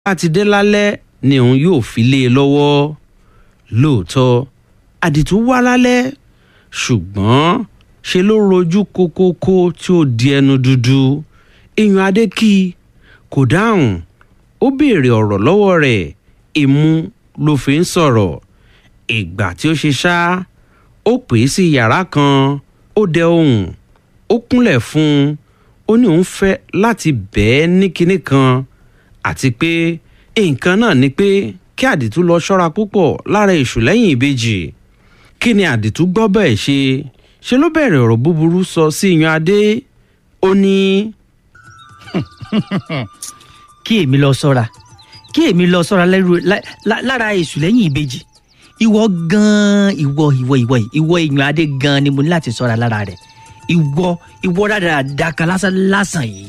bá ti dé lálẹ́ ni òun yóò fi lé e lọ́wọ́ lóòótọ́ àdìtú wá lálẹ́ ṣùgbọ́n ṣe ló rojú kókókó tí ó di ẹnu dúdú èèyàn adé kí i kò dáhùn ó béèrè ọ̀rọ̀ lọ́wọ́ rẹ̀ imú ló fi ń sọ̀rọ̀ ìgbà tí ó ṣe ṣá ó pè é sí yàrá kan ó dẹ ohùn ó kúnlẹ̀ fún un ó ní òun fẹ́ láti bẹ́ẹ̀ ní kinní kan àti pé nǹkan náà ni pé kí àdìtú lọ ṣọ́ra púpọ̀ lára èṣù lẹ́yìn ìbejì kí ni àdìtú gbọ́ bẹ́ẹ̀ ṣe ṣe ló bẹ̀rẹ̀ ọ̀rọ̀ búburú sọ sí yan adé ó ní. kí èmi lọ sọ́ra kí èmi lọ sọ́ra lẹ́rù lá- lá- lára èṣù lẹ́yìn ìbejì ìwọ gan-an ìwọ ìwọ ìwọ yìí, ìwọ èèyàn adé gan-an ni mo ní láti sọ́ra lára rẹ̀ ìwọ ìwọ dáadáa kan lásán lásán yìí.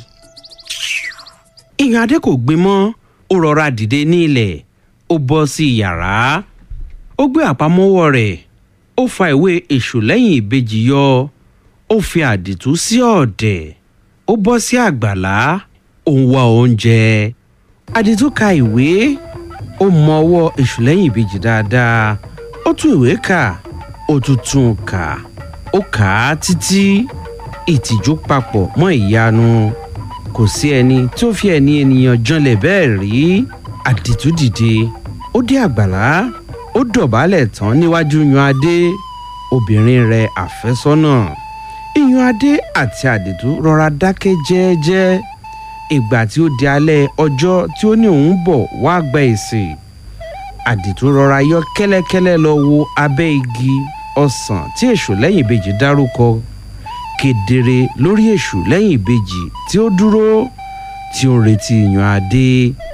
ìyàn adé kò gbin mọ́ ó rọra dìde ní ilẹ̀ ó bọ́ sí yàrá ó gbé àpamọ́wọ́ rẹ̀ ó fa ìwé èṣù lẹ́yìn ìbejì yọ ó fi àdìtú sí ọ̀dẹ̀ ó bọ́ sí àgbàlá ó ń wá oúnjẹ àdìtú ka ìwé ó mọ ọwọ́ èṣù lẹ́yìn ìbejì dáadáa ó tún ìwé kà ó tún tún un kà ó kà á títí ìtìjú papọ̀ mọ́ ìyanu kò sí ẹni tí ó fi ẹni ènìyàn janlẹ̀ bẹ́ẹ̀ rí àdìtú dìde ó dé àgbàlá ó dọ̀bálẹ̀ tán níwájú yan adé obìnrin rẹ̀ àfẹ́sọ́nà ìyan adé àti àdìtú rọra dákẹ́ jẹ́ẹ́jẹ́ ìgbà tí ó di alẹ́ ọjọ́ tí ó ní òun bọ̀ wá gba èsì àdìtú rọra yọ kẹ́lẹ́kẹ́lẹ́ lọ wo abẹ́ igi ọsàn tí èṣù lẹ́yìn ìbejì dárúkọ kedere lórí èṣù lẹ́yìn ìbejì tí ó dúró tí ó ń retí yan adé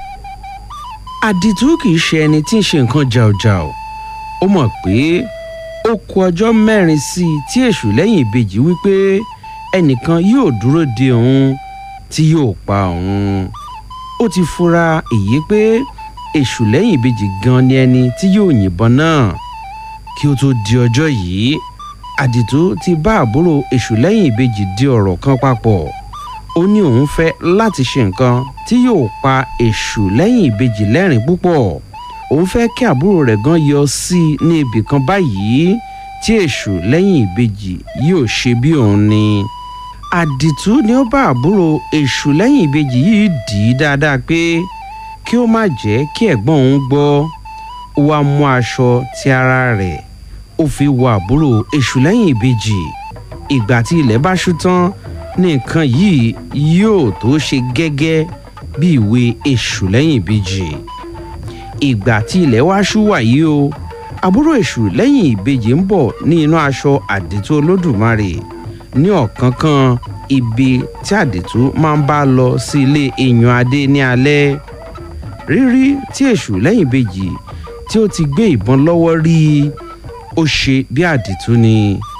àdìtú kì í ṣe ẹni tí ń ṣe nǹkan jàùjàù ó mọ̀ pé ó kù ọjọ́ mẹ́rin sí i tí èṣù lẹ́yìn ìbejì wípé ẹnìkan yóò dúró de òun tí yóò pa òun ó ti fura èyí pé èṣù lẹ́yìn ìbejì gan ni ẹni tí yóò yìnbọn náà kí ó tó di ọjọ́ yìí àdìtú ti bá àbúrò èṣù lẹ́yìn ìbejì di ọ̀rọ̀ kan papọ̀ ó ní òun fẹ́ láti ṣe nǹkan tí yóò pa èṣù lẹ́yìn ìbejì lẹ́rìn púpọ̀ òun fẹ́ kí àbúrò rẹ̀ gan yọ sí i ní ibì kan báyìí tí èṣù lẹ́yìn ìbejì yóò ṣe bí òun ni àdìtú ni ó bá àbúrò èṣù lẹ́yìn ìbejì yìí dì í dáadáa pé kí ó má jẹ́ kí ẹ̀gbọ́n òun gbọ́ ó wá mú aṣọ ti ara rẹ̀ ó fi wọ àbúrò èṣù lẹ́yìn ìbejì ìgbà tí ilẹ̀ bá ṣú tán ní nǹkan yìí yóò tó ṣe gẹ́gẹ́ bí ìwé èṣù lẹ́yìn ìbejì ìgbà tí ilẹ̀ wá ṣú wàyí o àbúrò èṣù lẹ́yìn ìbejì ń bọ̀ ní inú aṣọ àdìtú olódùmarè ní ọ̀kánkán ibi tí àdìtú máa ń bá lọ sí ilé èèyàn adé ní alẹ́ rírí tí èṣù lẹ́yìn ìbejì tí ó ti gbé ìbọn lọ́wọ́ rí i ó ṣe bí àdìtú ni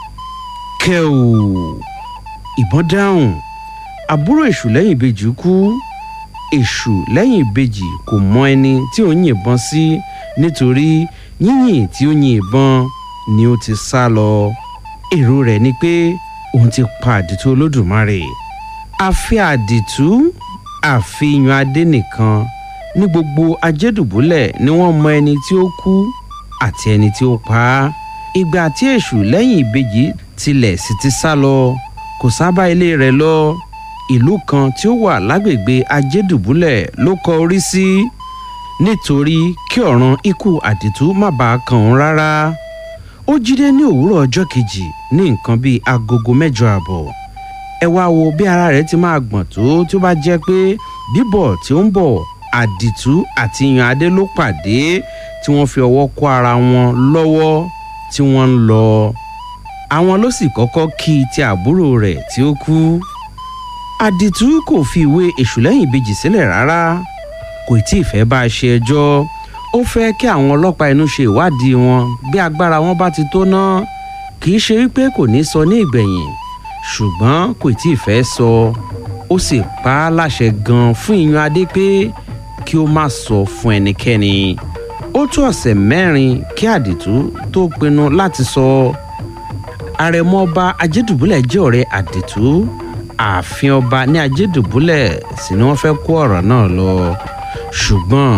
kẹ́ò ìbọn dáhùn àbúrò èṣù lẹ́yìn ìbejì kú èṣù lẹ́yìn ìbejì kò mọ ẹni tí ó ń yìnbọn sí nítorí yíyìn tí ó yin ìbọn ni ó ti sá lọ èrò rẹ̀ ni pé òun ti pa àdìtú olódùmarè àfi àdìtú àfihàn adé nìkan ní gbogbo ajédùbúlẹ̀ ni wọ́n mọ ẹni tí ó kú àti ẹni tí ó pa á ìgbà tí èṣù lẹ́yìn ìbejì tilẹ̀ sì ti sá lọ kò sábà ilé rẹ̀ lọ ìlú kan tí ó wà lágbègbè ajédùbúlẹ̀ ló kọ orí sí nítorí kí ọ̀ràn ikú àdìtú má bàa kàn òun rárá ó jíde ní òwúrọ̀ ọjọ́ kejì ní nǹkan bíi agogo mẹ́jọ àbọ̀ ẹ wá wo bí ara rẹ̀ ti máa gbọ̀n tó tí ó bá jẹ́ pé bíbọ̀ tí ó ń bọ̀ àdìtú àti yan adé ló pàdé tí wọ́n fi ọwọ́ kó ara wọn lọ́wọ́ tí wọ́n ń lọ àwọn ló sì kọ́kọ́ kí i ti àbúrò rẹ̀ tí ó kú àdìtú kò fi ìwé èṣù lẹ́yìn ìbejì sílẹ̀ rárá kò tí ì fẹ́ bá a ṣe ẹjọ́ ó fẹ́ kí àwọn ọlọ́pàá inú ṣe ìwádìí wọn bí agbára wọn bá ti tó ná kì í ṣe wípé kò ní sọ ní ìgbẹ̀yìn ṣùgbọ́n kò tí ì fẹ́ sọ ó sì pa á láṣẹ gan fún ìyan adé pé kí ó má sọ fún ẹnikẹ́ni ó tó ọ̀sẹ̀ mẹ́rin kí àdìtú tó pinnu láti sọ àrẹ̀mọ ọba ajédùbúlẹ̀ jẹ́ ọ̀rẹ́ àdìtú ààfin ọba ní ajédùbúlẹ̀ sì ni wọ́n fẹ́ kó ọ̀rọ̀ náà lọ ṣùgbọ́n